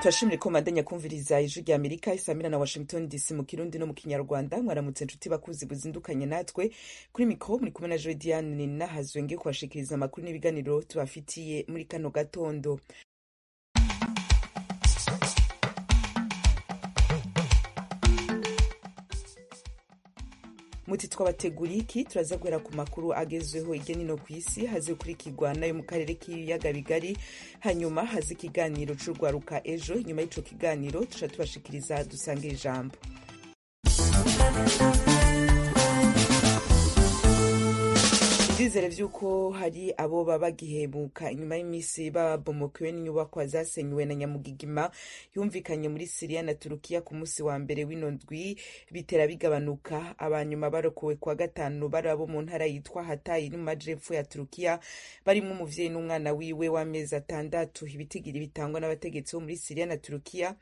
turashimira ko mubandanya kumviriza ijwi rya amerika isamira na washington dc mu kirundi no mu kinyarwanda mwaramutse inshuti bakuzi buzindukanye natwe kuri mikoro muri kumwe na jodiane nahazwe ngiye kubashikiriza amakuru n'ibiganiro tubafitiye muri kano gatondo muti twabateguriye iki turaza guhera ku makuru agezweho hirya no hino ku isi haze kurikirwa nayo mu karere k'ibiyaga bigari hanyuma haze ikiganiro cy'urwaruka ejo inyuma y'icyo kiganiro tuca tubashikiriza dusange ijambo turizere by'uko hari abo baba bagihebuka inyuma y'iminsi babomokewe n'inyubakwa zasenywe na nyamugigima yumvikanye muri siriya na turukiya ku munsi wa mbere w'ino ndwi bitera bigabanuka abanyuma barokowe kwa gatanu bari abo mu ntara yitwa hatayi no mu majepfo ya turukiya barimo umuvyeyi n'umwana wiwe w'amezi atandatu ibitigiri bitangwa n'abategetsi bo muri siriya na turukiya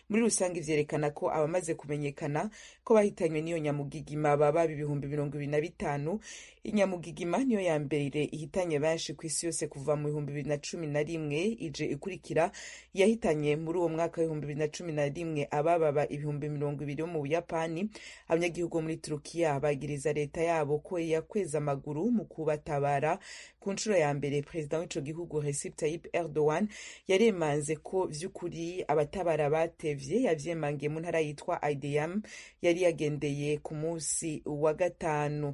muri rusange vyerekana ko abamaze kumenyekana ko bahitanywe n'iyo nyamugigima baba ibihumbi mirongo ibiri na bitanu inyamugigima niyo ya mbere ihitanye benshi ku isi yose kuva mu bihumbi bibiri na cumi na rimwe ije ikurikira yahitanye muri uwo mwaka w'ibihumbi bibiri na cumi na rimwe abababa ibihumbi mirongo ibiri bo mu buyapani abanyagihugu bo muri turukiya bagiriza leta yabo ko yakweza amaguru mu kubatabara ku nshuro ya mbere perezida w'ico gihugu recep tayyip erdogan yaremanze ko vy'ukuri abatabara batevye yavyemangiye mu ntara yitwa idm yari yagendeye ku munsi wa gatanu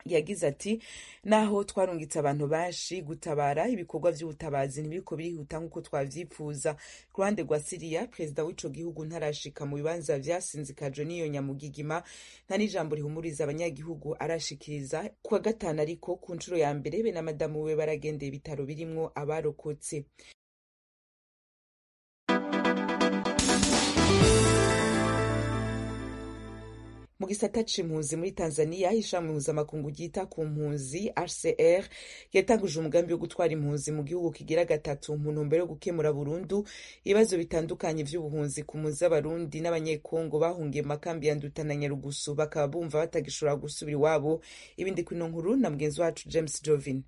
yagize ati naho twarungitse abantu benshi gutabara ibikorwa by'ubutabazi ntibiriko birihuta nk'uko twavyifuza ku ruhande rwa siriya perezida w'ico gihugu ntarashika mu bibanza vyasinzikajwe n'iyo nyamugigima nta n'ijambo rihumuriza abanyagihugu arashikiriza kuwa gatanu ariko ku nshuro ya mbere be na madamu we baragendeye ibitaro birimwo abarokotse mu gisata c'impunzi muri tanzania ishami mpuzamakungu ryita ku mpunzi hcr yatanguje umugambi wo gutwara impunzi mu gihugu kigira gatatu mu ntumbero yo gukemura burundu ibibazo bitandukanye vy'ubuhunzi ku mpunzi z'abarundi n'abanyekongo bahungiye mu makambi ya nduta na nyarugusu bakaba bumva batagishobora gusubira iwabo ibindi kwino nkuru na mugenzi wacu james jovin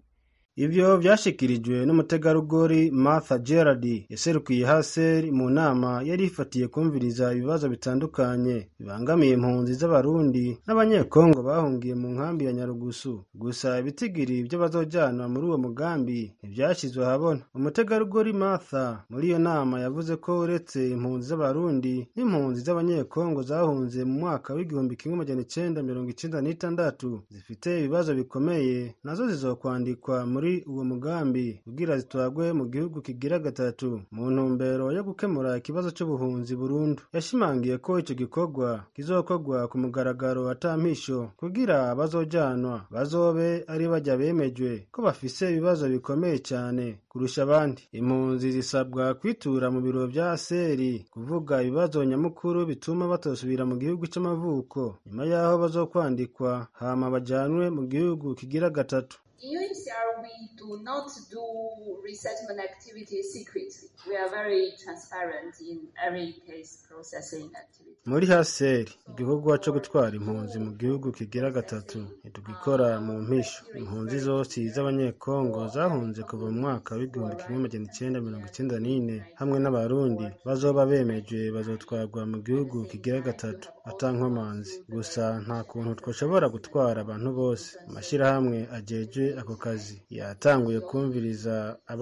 ibyo byashikirijwe n'umutegarugori martha gerard yaserukiye haser mu nama yari ifatiye kumviriza ibibazo bitandukanye bibangamiye impunzi z'abarundi n'abanyekongo bahungiye mu nkambi ya nyarugusu gusa ibitigiri byo bazojana muri uwo mugambi ntibyashyizwe ahabona umutegarugori martha muri iyo nama yavuze ko uretse impunzi z'abarundi n'impunzi z'abanyekongo zahunze mu mwaka w'igihumbi kimwe magana icenda mirongo icenda n'itandatu zifite ibibazo bikomeye nazo zizokwandikwa muri muri uwo mugambi ubwira zitwagwe mu gihugu kigira gatatu mu ntumbero yo gukemura ikibazo cy'ubuhunzi burundu yashimangiye ko icyo gikorwa kizokorwa ku mugaragaro atampisho kugira abazojanwa bazobe ari bajya bemejwe ko bafise ibibazo bikomeye cyane kurusha abandi impunzi zisabwa kwitura mu biro bya seri kuvuga ibibazo nyamukuru bituma batosubira mu gihugu cy'amavuko nyuma y'aho bazokwandikwa hama bajanwe mu gihugu kigira gatatu UNHCR, we do not do resettlement activities secretly. We are very transparent in every case processing activity. muri haseri igikorwa cyo gutwara impunzi mu gihugu kigira gatatu ntitugikora mu mpisho impunzi zose z'abanyekongo zahunze kuva mu mwaka w'igihumbi kimwe magana icenda mirongo icenda n'ine hamwe n'abarundi bazoba bemeje bazotwarwa mu gihugu kigira gatatu atankomanzi gusa nta kuntu twashobora gutwara abantu bose amashyirahamwe ajeje ako kazi yatanguye kumviriza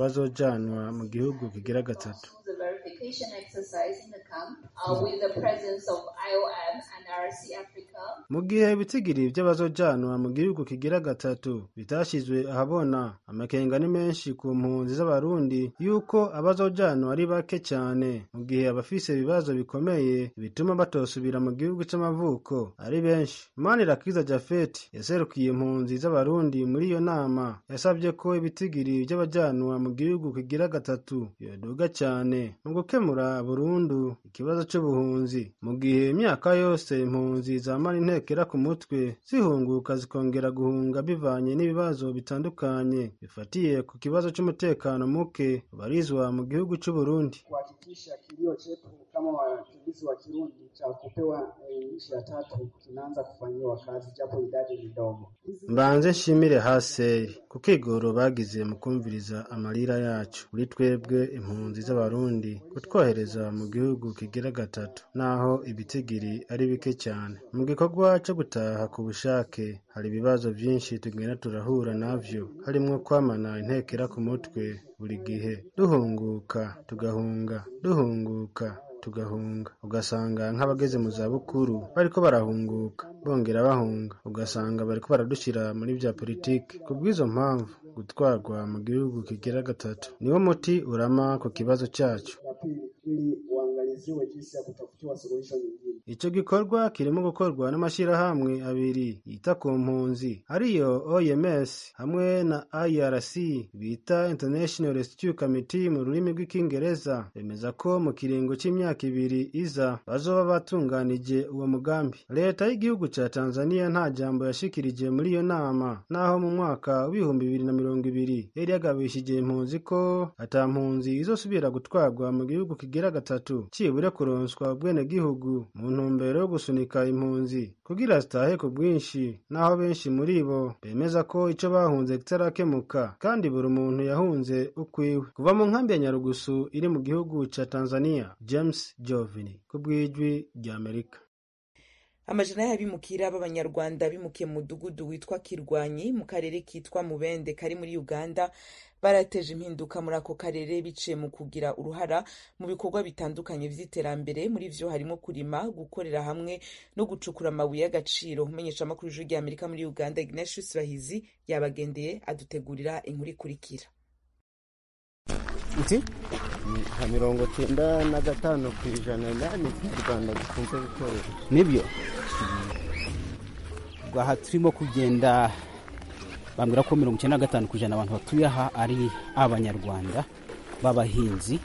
abazojanwa mu gihugu kigira gatatu verification exercise in the camp uh, with the presence of IOM and RC Africa. mu gihe ibitigiri by'abazojanwa mu gihugu kigira gatatu bitashyizwe ahabona amakenga ni menshi ku mpunzi z'abarundi yuko abazojanwa ari bake cyane mu gihe abafise ibibazo bikomeye bituma batosubira mu gihugu cy'amavuko ari benshi manirakiza jafeti yaserukiye impunzi z'abarundi muri iyo nama yasabye ko ibitigiri by'abajanwa mu gihugu kigira gatatu yoduga cyane mu gukemura burundu ikibazo cy'ubuhunzi mu gihe imyaka yose impunzi zamara intekera ku mutwe zihunguka zikongera guhunga bivanye n'ibibazo bitandukanye bifatiye ku kibazo cy'umutekano muke barizwa mu gihugu cy'uburundi kuhakikisha kilio chetu kama wakimbizi wa Kirundi cha kupewa nchi ya tatu kinaanza kufanyiwa kazi, japo idadi ni ndogo. mbanze nshimire haseri ku kigoro bagize mu kumviriza amarira yacu kuri twebwe impunzi z'abarundi kutwohereza mu gihugu kigira gatatu naho ibitigiri ari bike cyane mu gikorwa cyo gutaha ku bushake hari ibibazo byinshi tugenda turahura navyo harimwo kwamana intekera ku mutwe buri gihe duhunguka tugahunga duhunguka tugahunga ugasanga nk'abageze mu zabukuru bariko barahunguka bongera bahunga ugasanga bariko baradushyira muri bya politiki ku bw'izo mpamvu gutwarwa mu gihugu kigira gatatu niwo muti urama ku kibazo cyacu La pili, ili uangaliziwe jinsi ya kutafutiwa suluhisho nyingine. icyo gikorwa kirimo gukorwa n'amashyirahamwe abiri yita ku mpunzi ariyo oms hamwe na irc bita international rescue committee mu rurimi rw'ikingereza bemeza ko mu kiringo cy'imyaka ibiri iza bazoba batunganije uwo mugambi leta y'igihugu cya tanzania nta jambo yashikirije muri iyo nama naho mu mwaka w'ibihumbi bibiri na mirongo ibiri yari yagabishije impunzi ko ata mpunzi izosubira gutwarwa mu gihugu kigira gatatu cyibura kuronswa ubwenegihugu mu ntumbero yo gusunika impunzi kugira zitahe ku bwinshi naho benshi muri bo bemeza ko icyo bahunze kitarakemuka kandi buri muntu yahunze ukwiwe kuva mu nkambi ya nyarugusu iri mu gihugu cya tanzania james jovini ku bw'ijwi ry'amerika amajana y'abimukira b'abanyarwanda bimukiye mu mudugudu witwa kirwanyi mu karere kitwa mubende kari muri uganda barateje impinduka muri ako karere biciye mu kugira uruhara mu bikorwa bitandukanye by'iterambere muri vyo harimo kurima gukorera hamwe no gucukura amabuye y'agaciro umumenyeshamakuru w'ijwi ry'amerika muri uganda ignatius bahizi yabagendeye adutegurira inkuru ikurikira nzi nka mirongo cyenda na gatanu ku ijana ni ibyo u rwanda dukunze gukorera nibyo ubwo aha turimo kugenda bambwira ko mirongo icyenda na gatanu ku ijana abantu batuye aha ari abanyarwanda b'abahinzi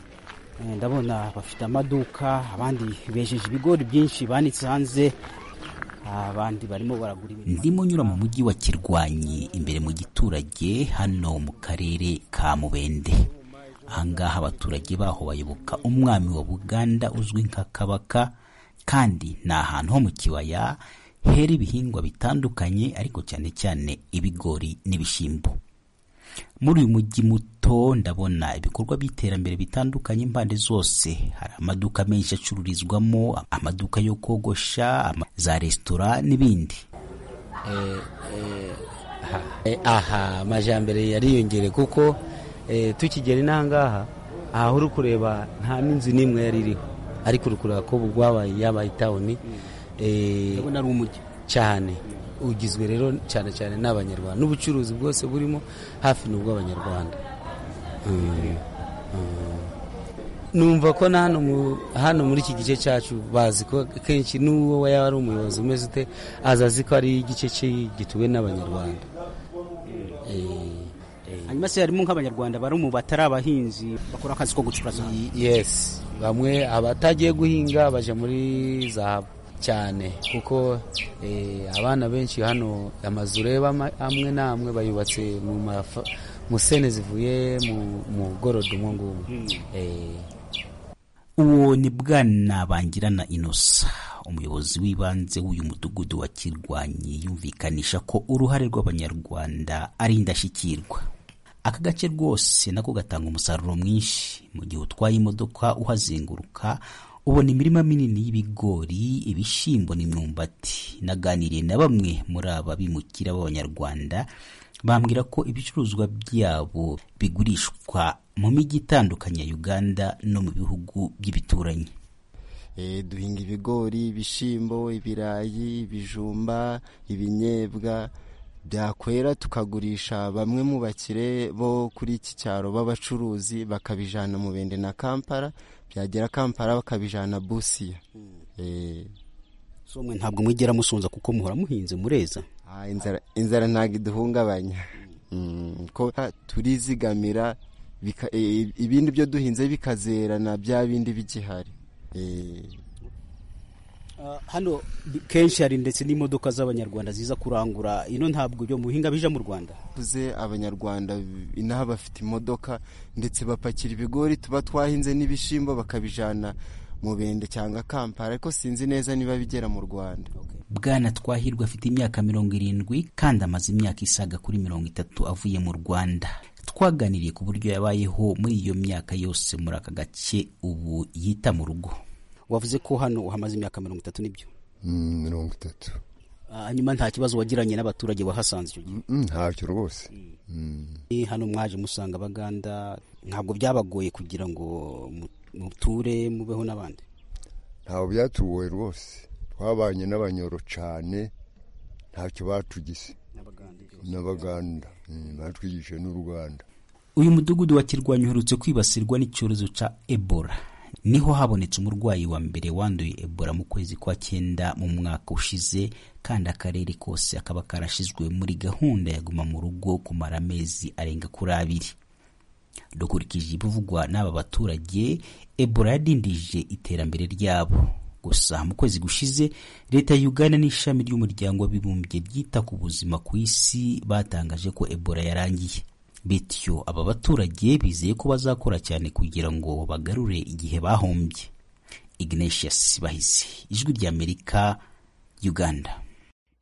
Eh, ndabona bafite amaduka abandi bejeje ibigori byinshi banitse hanze abandi barimo baragura ibintu ndimo nyura mu mujyi wa kirwanyi imbere mu giturage hano mu karere ka mubende ahangaha abaturage baho bayoboka umwami wa buganda uzwi nka kabaka kandi ni ahantu ho mu kibaya hera ibihingwa bitandukanye ariko cyane cyane ibigori n'ibishyimbo muri uyu mujyi muto ndabona ibikorwa by'iterambere bitandukanye impande zose hari amaduka menshi acururizwamo amaduka yo kogosha ama- za resitora n'ibindi Eh, aha amajyambere yariyongere kuko eh, tukigera inahangaha aha uri kureba nta n'inzu n'imwe yari iriho ariko uri kureba ko ubu rwabaye yabaye itawuni eh, ndabona ari umujyi cyane ugizwe rero cyane cyane n'abanyarwanda n'ubucuruzi bwose burimo hafi ni ubw'abanyarwanda Mm, mm. numva ko na hano mu- hano muri iki gice cyacu bazi ko kenshi n'uwo yaba ari umuyobozi umeze ute aza azi ko ari igice cye gituwe n'abanyarwanda Eh, eh. hanyuma se harimo nk'abanyarwanda bari mu batari abahinzi bakora akazi ko gucuruza yes bamwe abatagiye guhinga baje muri zahabu cyane kuko eh, abana benshi hano amazu ureba ama- amwe n'amwe bayubatse mu mafa- mu sene zivuye mu mu gorodo umwo ngumwe Eh, uwo ni bwana bangirana inosa umuyobozi w'ibanze w'uyu mudugudu wa kirwanyi yumvikanisha ko uruhare rw'abanyarwanda ari indashyikirwa aka gace rwose nako gatanga umusaruro mwinshi mu gihe utwaye imodoka uhazenguruka ubona imirima minini y'ibigori ibishyimbo n'imyumbati naganiriye na bamwe muri aba bimukira b'abanyarwanda bambwira ko ibicuruzwa byabo bigurishwa mu mijyi itandukanye ya uganda no mu bihugu by'ibituranyi Eh, duhinga ibigori ibishyimbo ibirayi ibijumba ibinyebwa byakwera tukagurisha bamwe mu bakire bo kuri iki cyaro b'abacuruzi bakabijana mu bende na kampala byagera kampala bakabijana busiya Eh, so mwe ntabwo mugera musonza kuko muhora muhinze mureza ah, inzara- inzara ntabwo iduhungabanya Mm, ko turizigamira bika- eh, ibindi byo duhinze bikazerana bya bindi bigihari Eh, Uh, hano kenshi hari ndetse n'imodoka z'abanyarwanda ziza kurangura ino ntabwo ibyo muhinga bija mu rwanda bakuze abanyarwanda inaha bafite imodoka ndetse bapakira ibigori tuba twahinze n'ibishyimbo bakabijyana mubende cyangwa kampala ariko sinzi neza niba bigera mu rwanda bwana twahirwa afite imyaka mirongo irindwi kandi amaze imyaka isaga kuri mirongo itatu avuye mu rwanda twaganiriye ku buryo yabayeho muri iyo myaka yose muri aka gace ubu yita mu rugo wavuze ko hano uhamaze imyaka mirongo itatu n'ibyo Mm, mirongo itatu hanyuma nta kibazo wagiranye n'abaturage wahasanze icyo gihe Mm, mm, ntacyo rwose Mm. Eh, hano mwaje musanga abaganda ntabwo byabagoye kugira ngo mu- muture mubeho n'abandi ntawe byatugoye rwose twabanye n'abanyoro cyane ntacyo batugize n'abaganda Mm, batwigishije n'uruganda uyu mudugudu wa kirwanyi uherutse kwibasirwa n'icyorezo cya ebola niho habonetse umurwayi wa mbere wanduye ebola mu kwezi kwa cyenda mu mwaka ushize kandi akarere kose akaba karashyizwe muri gahunda ya guma mu rugo kumara amezi arenga kuri abiri dukurikije ibivugwa n'aba baturage ebola yadindije iterambere ryabo gusa mu kwezi gushize leta ya uganda n'ishami ry'umuryango w'abibumbye ryita ku buzima ku isi batangaje ko ebola yarangiye bityo aba baturage bizeye ko bazakora cyane kugira ngo bagarure igihe bahombye ignatius bahizi ijwi ry'amerika uganda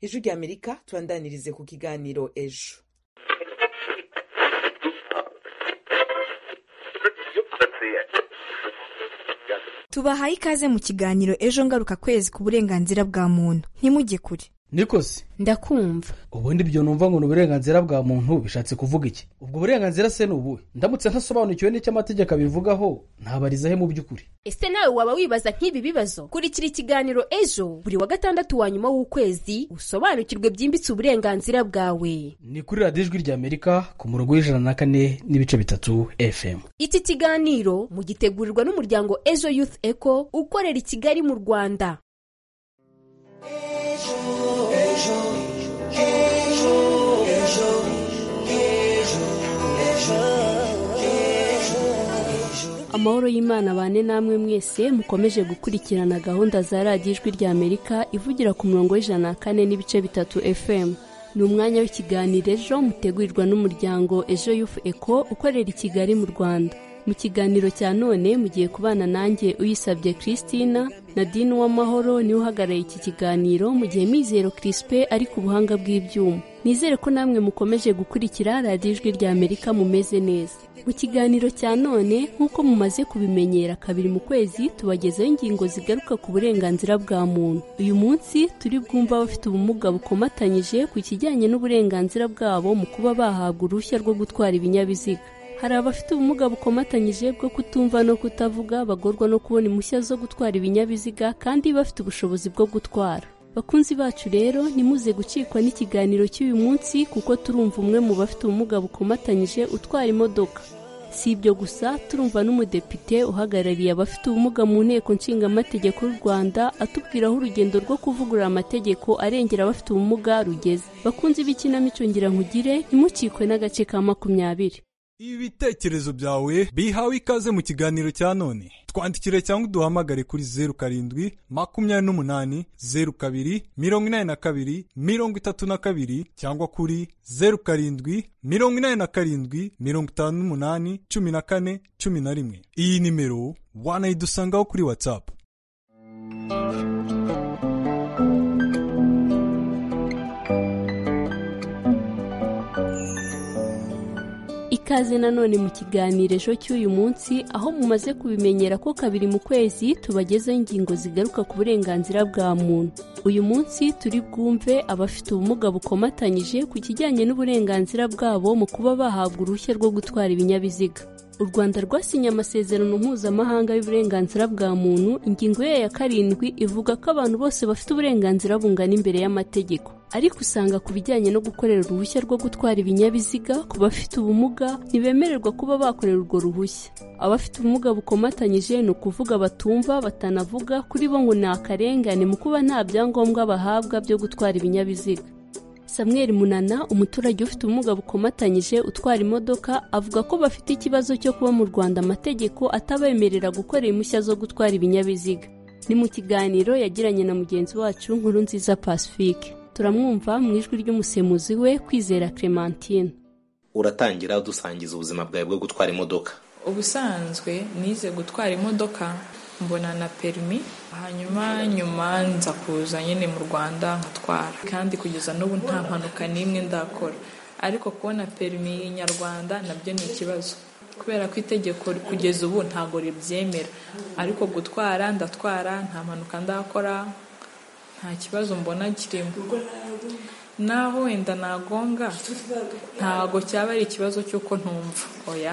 ijwi rya amerika tubandanirize ku kiganiro ejo tubahaye ikaze mu kiganiro ejo ngaruka kwezi ku burenganzira bwa muntu ntimujye kure nikosi ndakumva ubundi ibyo numva ngo ni uburenganzira bwa muntu bishatse kuvuga iki ubwo burenganzira se ni ubuhe ndamutse ntasobanukiwe n'icyo amategeko abivugaho ntabariza he mu by'ukuri ese nawe waba wibaza nk'ibi bibazo kurikira ikiganiro ejo buri wa gatandatu wa nyuma w'ukwezi usobanukirwe byimbitse uburenganzira bwawe ni kuri radiyo ijwi rya amerika ku murongo w'ijana na kane n'ibice bitatu fm iki kiganiro mugitegurirwa n'umuryango ejo youth eco ukorera i kigali mu rwanda amahoro y'imana bane namwe mwese mukomeje gukurikirana gahunda za radiyo ijwi rya amerika ivugira ku murongo w'ijana na kane n'ibice bitatu fm ni umwanya w'ikiganiro ejo mutegurirwa n'umuryango ejo yufu eko ukorera i kigali mu rwanda mu kiganiro cya none mugiye kubana nanjye uyisabye christina na dini w'amahoro niwe uhagarariye iki kiganiro mu gihe mizero crispe ari ku buhanga bw'ibyuma nizere ko namwe mukomeje gukurikira radiyo ijwi rya amerika mumeze neza mu kiganiro cya none nk'uko mumaze kubimenyera kabiri mu kwezi tubagezaho ingingo zigaruka ku burenganzira bwa muntu uyu munsi turi bwumva abafite ubumuga bukomatanyije ku kijyanye n'uburenganzira bwabo mu kuba bahabwa uruhushya rwo gutwara ibinyabiziga hari abafite ubumuga bukomatanyije bwo kutumva no kutavuga bagorwa no kubona impushya zo gutwara ibinyabiziga kandi bafite ubushobozi bwo gutwara bakunzi bacu rero nimuze gucikwa n'ikiganiro cy'uyu munsi kuko turumva umwe mu bafite ubumuga bukomatanyije utwara imodoka si ibyo gusa turumva n'umudepite uhagarariye abafite ubumuga mu nteko nshingamategeko y'u rwanda atubwira aho urugendo rwo kuvugurura amategeko arengera abafite ubumuga rugeze bakunzi b'ikinamico ngira nkugire ntimucikwe n'agace ka makumyabiri ibitekerezo byawe bihawe ikaze mu kiganiro cya none twandikire cyangwa uduhamagare kuri zeru karindwi makumyabiri n'umunani zeru kabiri mirongo inani na kabiri mirongo itatu na kabiri cyangwa kuri zeru karindwi mirongo inani na karindwi mirongo itanu n'umunani cumi na kane cumi na rimwe iyi nimero wanayidusangaho kuri watsapu ikaze nanone mu kiganiro ejo cy'uyu munsi aho mumaze kubimenyera ko kabiri mu kwezi tubagezaho ingingo zigaruka ku burenganzira bwa muntu uyu munsi turi bwumve abafite ubumuga bukomatanyije ku kijyanye n'uburenganzira bwabo mu kuba bahabwa uruhushya rwo gutwara ibinyabiziga u rwanda rwasinye amasezerano mpuzamahanga y'uburenganzira bwa muntu ingingo yayo ya karindwi ivuga ko abantu bose bafite uburenganzira bungana imbere y'amategeko ariko usanga ku bijyanye no gukorera uruhushya rwo gutwara ibinyabiziga ku bafite ubumuga ntibemererwa kuba bakorera urwo ruhushya abafite ubumuga bukomatanyije ni ukuvuga batumva batanavuga kuri bo ngo ni akarengane mu kuba nta byangombwa bahabwa byo gutwara ibinyabiziga samuel munana umuturage ufite ubumuga bukomatanyije utwara imodoka avuga ko bafite ikibazo cyo kuba mu rwanda amategeko atabemerera gukorera impushya zo gutwara ibinyabiziga ni mu kiganiro yagiranye na mugenzi wacu nkuru nziza pacifique turamwumva mu ijwi ry'umusemuzi we kwizera clementine uratangira udusangiza ubuzima bwawe bwo gutwara imodoka ubusanzwe nize gutwara imodoka mbona na perimi hanyuma nyuma nza kuza nyine mu rwanda nkatwara kandi kugeza n'ubu nta mpanuka n'imwe ndakora ariko kubona perimi nyarwanda nabyo ni ikibazo kubera ko itegeko kugeza ubu ntabwo ribyemera ariko gutwara ndatwara nta mpanuka ndakora nta kibazo mbona kirimo naho wenda nagonga ntabwo cyaba ari ikibazo cy'uko ntumva oya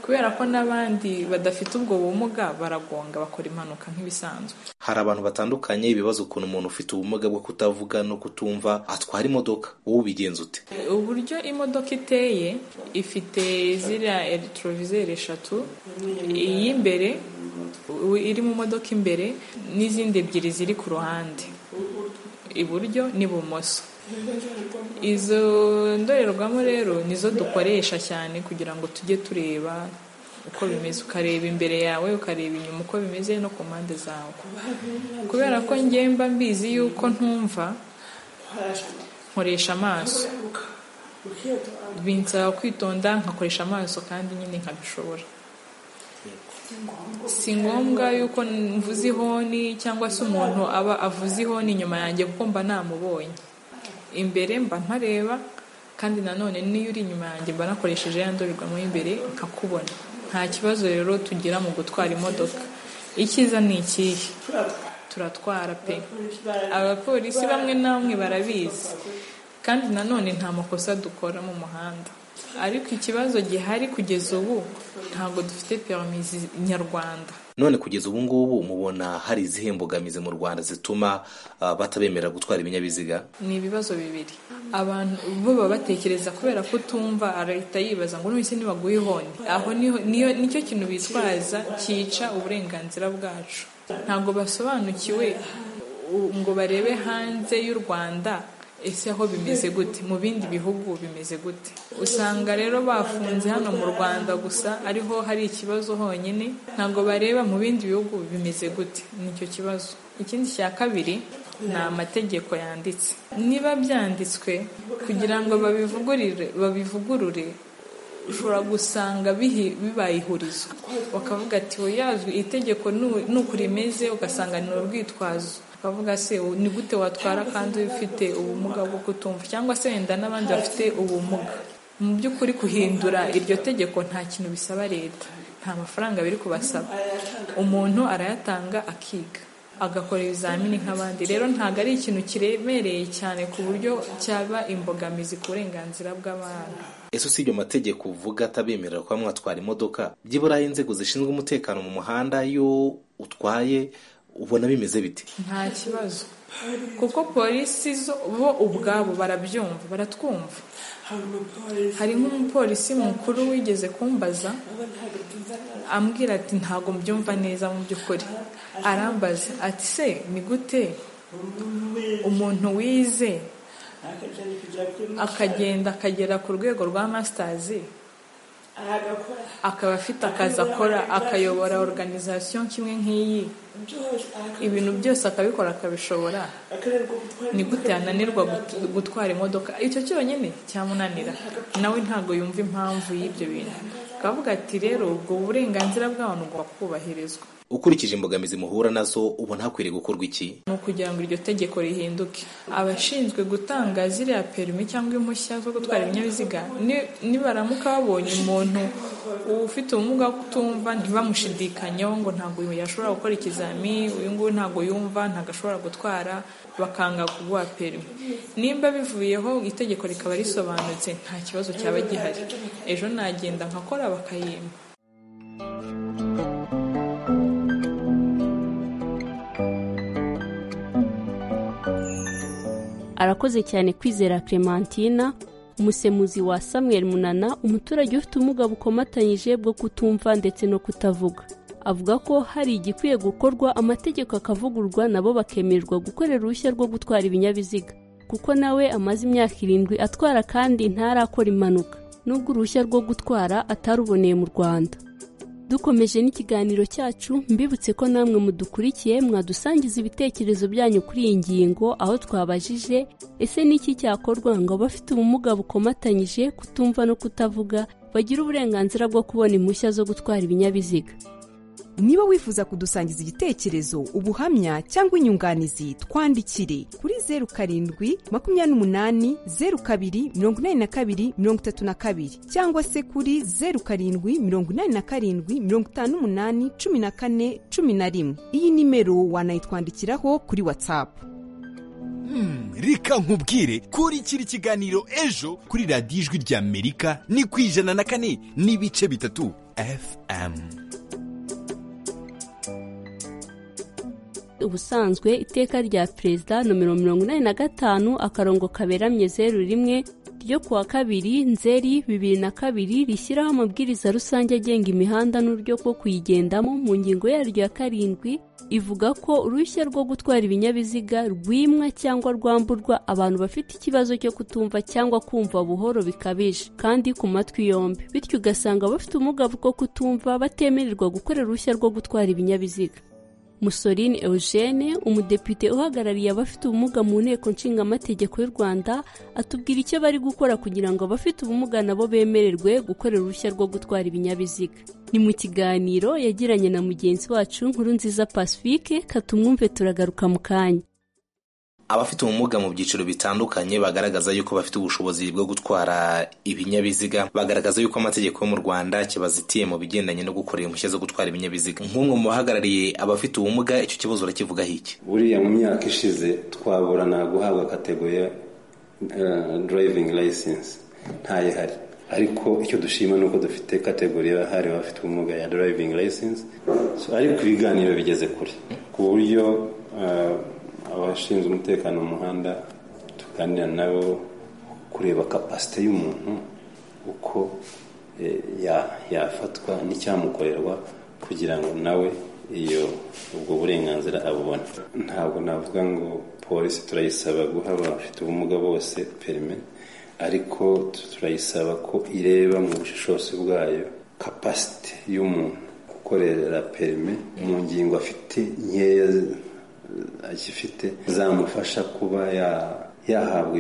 kubera ko n'abandi badafite ubwo bumuga baragonga bakora impanuka nk'ibisanzwe hari abantu batandukanye bibaza ukuntu umuntu ufite ubumuga bwo kutavuga no kutumva atwara imodoka wowe ubigenza ute uburyo imodoka iteye ifite ziriya eregitorovizeri eshatu iy'imbere iri mu modoka imbere n'izindi ebyiri ziri ku ruhande iburyo n'ibumoso izo ndorerwamo rero nizo dukoresha cyane kugira ngo tujye tureba uko bimeze ukareba imbere yawe ukareba inyuma uko bimeze no ku mpande zawe kubera ko ngemba mbizi yuko ntumva nkoresha amaso binsaba kwitonda nkakoresha amaso kandi nyine nkabishobora si ngombwa yuko mvuze ihoni cyangwa se umuntu aba avuze ihoni inyuma yanjye kuko mba namubonye imbere mba ntareba kandi nanone n'iyo uri inyuma yanjye mba nakoresheje ya ndorerwamo y'imbere nkakubona nta kibazo rero tugira mu gutwara imodoka icyiza ni ikihe turatwara pe abapolisi bamwe na bamwe barabizi kandi nanone nta makosa dukora mu muhanda ariko ikibazo gihari kugeza ubu ntabwo dufite perimizi nyarwanda none kugeza ubu ngubu mubona hari izihe mbogamizi mu rwanda zituma batabemera gutwara ibinyabiziga ni ibibazo bibiri abantu bo baba batekereza kubera ko utumva arahita yibaza ngo none se nibaguhe ihoni aho nicyo kintu bitwaza cyica uburenganzira bwacu ntabwo basobanukiwe ngo barebe hanze y'u rwanda ese aho bimeze gute mu bindi bihugu bimeze gute usanga rero bafunze hano mu rwanda gusa ariho hari ikibazo honyine ntabwo bareba mu bindi bihugu bimeze gute nicyo kibazo ikindi cya kabiri ni amategeko yanditse niba byanditswe kugira ngo babivugurire babivugurure ushobora gusanga bibaye ihurizo bakavuga ati wiyazwe itegeko nuko rimeze ugasanga ni urwitwazo bavuga se ni gute watwara kandi ufite ubumuga bwo kutumva cyangwa se wenda n'abandi bafite ubumuga mu by'ukuri guhindura iryo tegeko nta kintu bisaba leta nta mafaranga biri kubasaba umuntu arayatanga akiga agakora ibizamini nk'abandi rero ntabwo ari ikintu kiremereye cyane ku buryo cyaba imbogamizi ku burenganzira bw'abantu ese si ibyo mategeko uvuga atabemerera kuba mwatwara imodoka byibura inzego zishinzwe umutekano mu muhanda iyo utwaye ubona bimeze biti nta kibazo kuko polisi zo bo ubwabo barabyumva baratwumva hari nk'umupolisi mukuru wigeze kumbaza ambwira ati ntabwo mbyumva neza mu by'ukuri arambaza ati se ni gute umuntu wize akagenda akagera ku rwego rwa masitazi akaba afite akazi akora akayobora oruganizasiyo kimwe nk'iyi ibintu byose akabikora akabishobora ni gute yananirwa gutwara imodoka icyo cyonyine cyamunanira nawe ntabwo yumva impamvu y'ibyo bintu akavuga ati rero ubwo burenganzira bw'abantu bugomba kubahirizwa ukurikije imbogamizi muhura nazo ubona hakwiriye gukorwa iki ni ukugira ngo iryo tegeko rihinduke abashinzwe gutanga ziriya perimi cyangwa impushya zo gutwara ibinyabiziga nibaramuka babonye umuntu ufite ubumuga bwo kutumva ntibamushidikanyeho ngo ntabwo yashobora gukora ikizami uyu nguyu ntabwo yumva ntabwo ashobora gutwara bakanga kuguha perimi nimba bivuyeho itegeko rikaba risobanutse nta kibazo cyaba gihari ejo nagenda nkakora bakayimba arakoze cyane kwizera clementina umusemuzi wa samuel munana umuturage ufite ubumuga bukomatanyije bwo kutumva ndetse no kutavuga avuga ko hari igikwiye gukorwa amategeko akavugurwa nabo bakemererwa gukorera uruhushya rwo gutwara ibinyabiziga kuko nawe amaze imyaka irindwi atwara kandi ntarakora impanuka n'ubwo uruhushya rwo gutwara ataruboneye mu rwanda dukomeje n'ikiganiro cyacu mbibutse ko namwe mudukurikiye mwadusangiza ibitekerezo byanyu kuri iyi ngingo aho twabajije ese n'iki cyakorwa ngo abafite ubumuga bukomatanyije kutumva no kutavuga bagire uburenganzira bwo kubona impushya zo gutwara ibinyabiziga niba wifuza kudusangiza igitekerezo ubuhamya cyangwa inyunganizi twandikire kuri zeru karindwi makumyabiri n'umunani zeru kabiri mirongo inani na kabiri mirongo itatu na kabiri cyangwa se kuri zeru karindwi mirongo inani na karindwi mirongo itanu n'umunani cumi na kane cumi na rimwe iyi nimero wanayitwandikiraho kuri watsapu reka nkubwire kurikira ikiganiro ejo kuri radiyo ijwi ry'amerika ni ku ijana na kane n'ibice bitatu fm ubusanzwe iteka rya perezida nomero mirongo inani na gatanu akarongo kaberamye zeru rimwe ryo ku wa kabiri nzeri bibiri na kabiri rishyiraho amabwiriza rusange agenga imihanda n'uburyo bwo kuyigendamo mu ngingo yaryo ya karindwi ivuga ko uruhushya rwo gutwara ibinyabiziga rwimwa cyangwa rwamburwa abantu bafite ikibazo cyo kutumva cyangwa kumva buhoro bikabije kandi ku matwi yombi bityo ugasanga abafite ubumuga bwo kutumva batemererwa gukora uruhushya rwo gutwara ibinyabiziga musoline eugene umudepite uhagarariye abafite ubumuga mu nteko nshingamategeko y'u rwanda atubwira icyo bari gukora kugira ngo abafite ubumuga nabo bemererwe gukorera uruhushya rwo gutwara ibinyabiziga ni mu kiganiro yagiranye na mugenzi wacu nkuru nziza pacifique katumwumve turagaruka mu kanya abafite ubumuga mu byiciro bitandukanye bagaragaza yuko bafite ubushobozi bwo gutwara ibinyabiziga bagaragaza yuko amategeko yo mu rwanda kibazitiye mu bigendanye no gukorera impushya zo gutwara ibinyabiziga nk'umwe mu bahagarariye abafite ubumuga icyo kibazo urakivugaho iki buriya mu myaka ishize twaburana guhabwa kategori ya durayivingi layisensi ntayo ihari ariko icyo dushima ni uko dufite kategori yahariwe abafite ubumuga ya durayivingi layisensi ariko ibiganiro bigeze kure ku buryo abashinzwe umutekano mu muhanda tuganira nabo kureba kapasite y'umuntu uko yafatwa n'icyamukorerwa kugira ngo nawe iyo ubwo burenganzira abubone ntabwo navuga ngo polisi turayisaba guha abafite ubumuga bose perime ariko turayisaba ko ireba mu bushishozi bwayo kapasite y'umuntu gukorera perime mu ngingo afite nkeya agifite zamufasha kuba yahabwa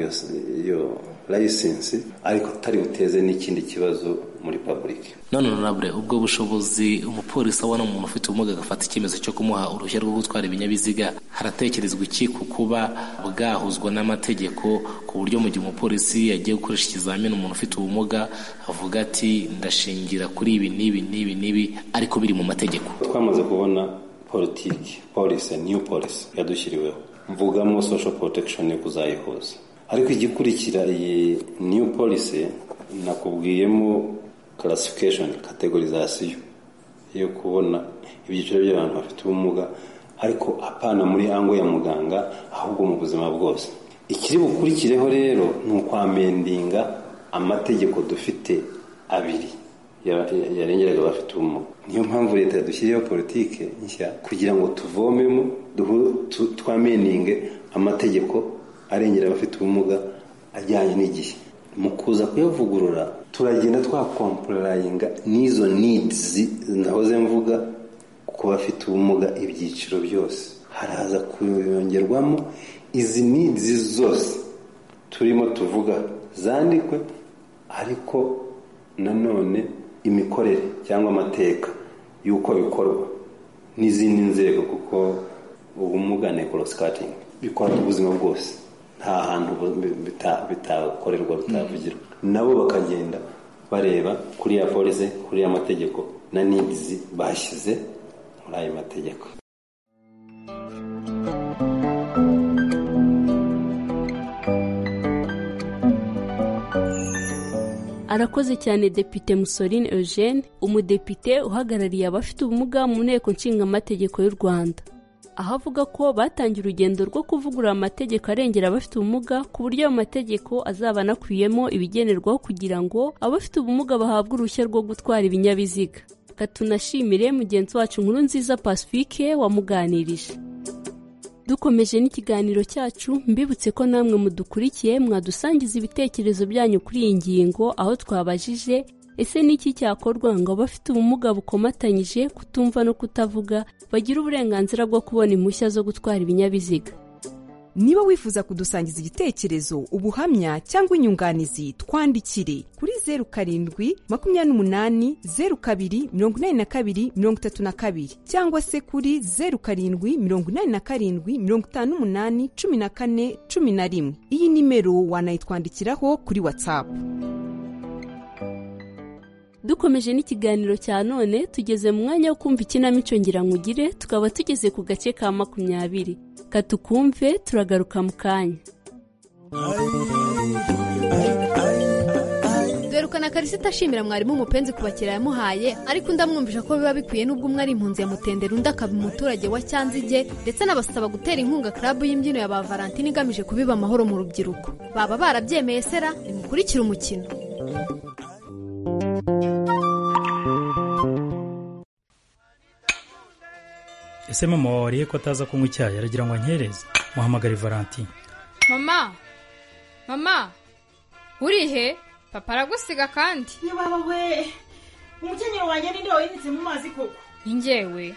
iyo layisensi ariko atari buteze n'ikindi kibazo muri pabulike none honorable ubwo bushobozi umupolisi abona umuntu ufite ubumuga agafata icyemezo cyo kumuha uruhushya rwo gutwara ibinyabiziga haratekerezwa iki ku kuba bwahuzwa n'amategeko ku buryo mu gihe umupolisi yagiye gukoresha ikizamini umuntu ufite ubumuga avuga ati ndashingira kuri ibi n'ibi n'ibi n'ibi ariko biri mu mategeko twamaze kubona politiki polisi niyu polisi yadushyiriweho mvugamo sosho porotekishoni yo kuzayihuza ariko igikurikira iyi niyu polisi nakubwiyemo karasifikashoni kategorizasiyo yo kubona ibyiciro by'abantu bafite ubumuga ariko apana muri ango ya muganga ahubwo mu buzima bwose ikiri bukurikireho rero ni ukwamendinga amategeko dufite abiri yarengeraga abafite ubumuga niyo mpamvu leta yadushyiriyeho politiki nshya kugira ngo tuvomemo twameninge amategeko arengera abafite ubumuga ajyanye n'igihe mu kuza kuyavugurura turagenda twakomporayinga n'izo nidizi nahoze mvuga ku bafite ubumuga ibyiciro byose haraza kuyongerwamo izi nidizi zose turimo tuvuga zandikwe ariko nanone imikorere cyangwa amateka y'uko bikorwa n'izindi nzego kuko ubumuga nekorosikatingi bikora ubuzima bwose nta hantu bitakorerwa bitavugirwa nabo bakagenda bareba kuri ya polisi kuri ya mategeko na nidizi bashyize muri ayo mategeko arakoze cyane depite musoline eugene umudepite uhagarariye abafite ubumuga mu nteko nshingamategeko y'u rwanda aho avuga ko batangiye urugendo rwo kuvugurura amategeko arengera abafite ubumuga ku buryo ayo mategeko azaba anakubiyemo ibigenerwaho kugira ngo abafite ubumuga bahabwe uruhushya rwo gutwara ibinyabiziga tunashimire mugenzi wacu nkuru nziza pacifique wamuganirije dukomeje n'ikiganiro cyacu mbibutse ko namwe mudukurikiye mwadusangiza ibitekerezo byanyu kuri iyi ngingo aho twabajije ese n'iki cyakorwa ngo abafite ubumuga bukomatanyije kutumva no kutavuga bagire uburenganzira bwo kubona impushya zo gutwara ibinyabiziga niba wifuza kudusangiza igitekerezo ubuhamya cyangwa inyunganizi twandikire kuri zeru karindwi makumyabiri n'umunani zeru kabiri mirongo inani na kabiri mirongo itatu na kabiri cyangwa se kuri zeru karindwi mirongo inani na karindwi mirongo itanu n'umunani cumi na kane cumi na rimwe iyi nimero wanayitwandikiraho kuri watsapu dukomeje n'ikiganiro cya none tugeze mu mwanya wo kumva ikinamico ngira nkugire tukaba tugeze ku gace ka makumyabiri katukumve turagaruka mu kanya dore karisita ashimira mwarimu umupenzi ku bakiriya yamuhaye ariko ndamwumvisha ko biba bikwiye n'ubwo umwe ari impunzi ya mutendera undi akaba umuturage wa cyanzige ndetse n'abasaba gutera inkunga karabu y'imbyino ya ba valentine igamije kubiba amahoro mu rubyiruko baba barabyemeye sera nimukurikire umukino ese mama wariye ko ataza kunywa icyayi aragira ngo ankereze muhamagare valentine mama mama urihe papa aragusiga kandi baba we umukenyero wanjye ninde wayimitse mu mazi koko njyewe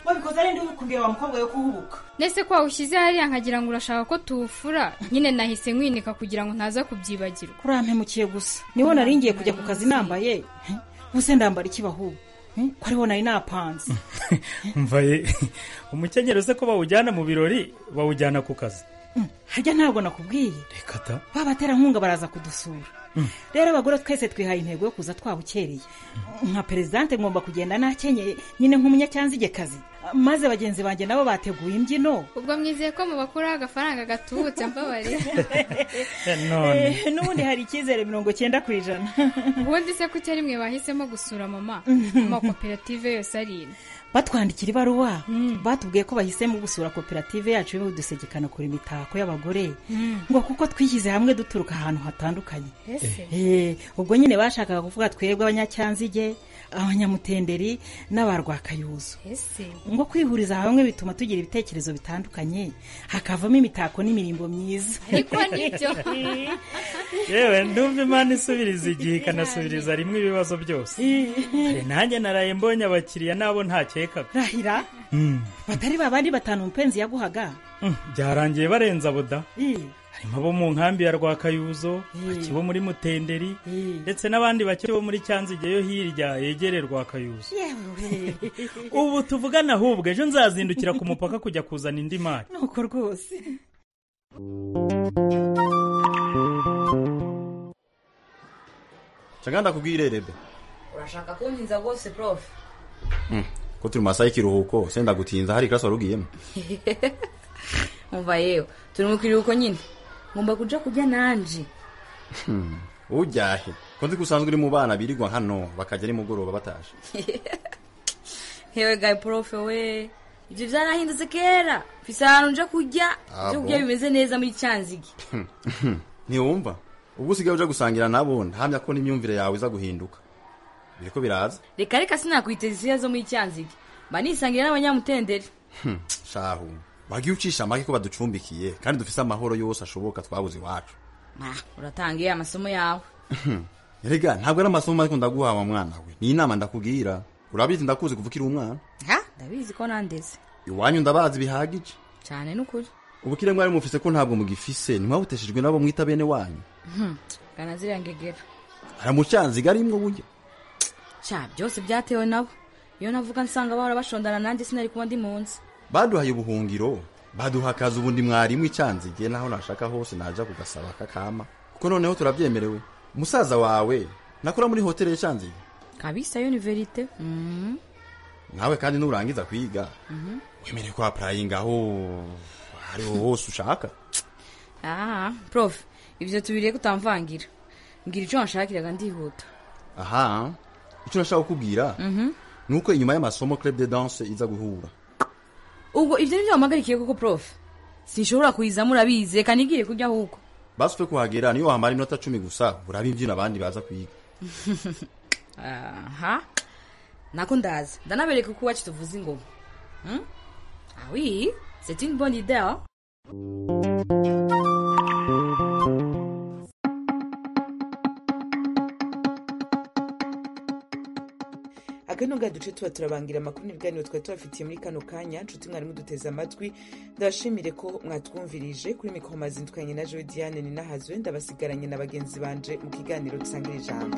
wabikoze ari ndi kumbwira wa mukobwa yo kuhubuka ndetse ko wawushyize hariya nkagira ngo urashaka ko tuwufura nyine nahise nkwinika kugira ngo ntaza kubyibagirwa urampemukiye gusa niwo nari ngiye kujya ku kazi nambaye ubuse ndambara ikibahubu ko ariwo nari napanze mvaye umukenyero se ko bawujyana mu birori bawujyana ku kazi harya ntabwo nakubwiye reka ta babaterankunga baraza kudusura rero abagore twese twihaye intego yo kuza twabukereye nka perezidante ngomba kugenda nakenyeye nyine nk'umunyacyanzigekazi maze bagenzi banjye nabo bateguye imbyino ubwo mwizeye ko mubakuraho agafaranga gatubutse mbabarira none Eh, n'ubundi hari icyizere mirongo cyenda ku ijana ubundi se ko ari mwe bahisemo gusura mama amakoperative yose ari ino batwandikira ibaruwa batubwiye ko bahisemo gusura koperative yacu y'udusekekano kure imitako y'abagore ngo kuko twishyize hamwe duturuka ahantu hatandukanye ese Eh, ubwo nyine bashakaga kuvuga twebwe abanyacyanzige abanyamutenderi n'abarwakayuzu ese ngo kwihuriza hamwe bituma tugira ibitekerezo bitandukanye hakavamo imitako n'imirimbo myiza ariko nibyo yewe ndumva imana isubiriza igihe ikanasubiriza rimwe ibibazo byose Kare nanjye naraye mbonye abakiriya nabo ntakekaga rahira Mm, batari babandi batanu umupenzi yaguhaga mm, byarangiye barenza boda Eh, harimo abo mu nkambi ya rwakayuzo bake bo muri mutenderi ndetse n'abandi bake bo muri cyanzige yo hirya yegereye rwakayuzo yewe ubu tuvugana ahubwo ejo nzazindukira ku mupaka kujya kuzana indi mari nuko rwose cyangwa ndakubwire rebe urashaka kunkiza rwose prof ko turi mu masaha y'ikiruhuko se ndagutinza hari ikirasi wari ugiyemo umva yewe turi mu kiruhuko nyine ngomba kuja kurya nanje Hmm, ujyahe ko nzi ko usanzwe uri mu bana birirwa hano bakajya nimugoroba bataje hewe gayi profe we ibyo byarahindutse kera mfise ahantu nja kurya Ah, ibyo bon? kurya bimeze neza muri cyanzige ntiwumva ubwo usigaye uja gusangira nabo ndahamya ko n'imyumvire yawe iza guhinduka biriko biraza reka reka sinakwiteza isiya zo muri cyanzige mba nisangira n'abanyamutenderi Hmm, shahu wagiye ucisha amake ko baducumbikiye kandi dufise amahoro yose ashoboka twabuze iwacu Ah, uratangiye amasomo yawe Hmm, erega ntabwo ari amasomo ariko ndaguhawe mwana we ni inama ndakubwira urabizi ndakuzi kuva ukiri umwana ha ndabizi ko nandeze iwanyu ndabazi bihagije cyane n'ukuri ubukire mwari mufise ko ntabwo mugifise ntimwabuteshejwe nabo mwita bene wanyu Hmm, gana ziriya ngegera aramucanziga arimwo burya cya byose byatewe nabo iyo navuga nsanga bahora bashondana nanjye sinari kuba ndi mu nzi baduhaye ubuhungiro baduha akazi ubundi mwarimu icanzige naho nashaka hose naja kugasaba kakama kuko noneho turabyemerewe umusaza wawe nakora muri hoteli y'icanzige kabisa yo ni verite Mhm, nawe kandi nurangiza kwiga mhm. wemerewe ko apurayinga aho ariho hose ushaka Ah, prof ibyo tubiriye ko utamvangira mbwira icyo wanshakiraga ndihuta aha icyo nashaka kukubwira Mhm. ni uko inyuma y'amasomo club de danse iza guhura ubwo ibyo nibyo wampagarikiye koko prof sinshobora kuyizamo urabizi reka nigire kurya ahubwo basi upfe kuhagera niyo wamara iminota cumi gusa urabe imbyino abandi baza kwiga aha nako ndaza ndanabereka uko iwacu tuvuza ingoma Hmm? Ah oui, c'est une bonne idée hein? aka ni tuno bwa duce tuba turabangira amakuru n'ibiganiro twari tubafitiye muri kano kanya nshuti mwarimu duteze amatwi ndabashimire ko mwatwumvirije kuri mikoro mazindukanye na joe diane ni nahazuwe ndabasigaranye na bagenzi banje mu kiganiro dusangira ijambo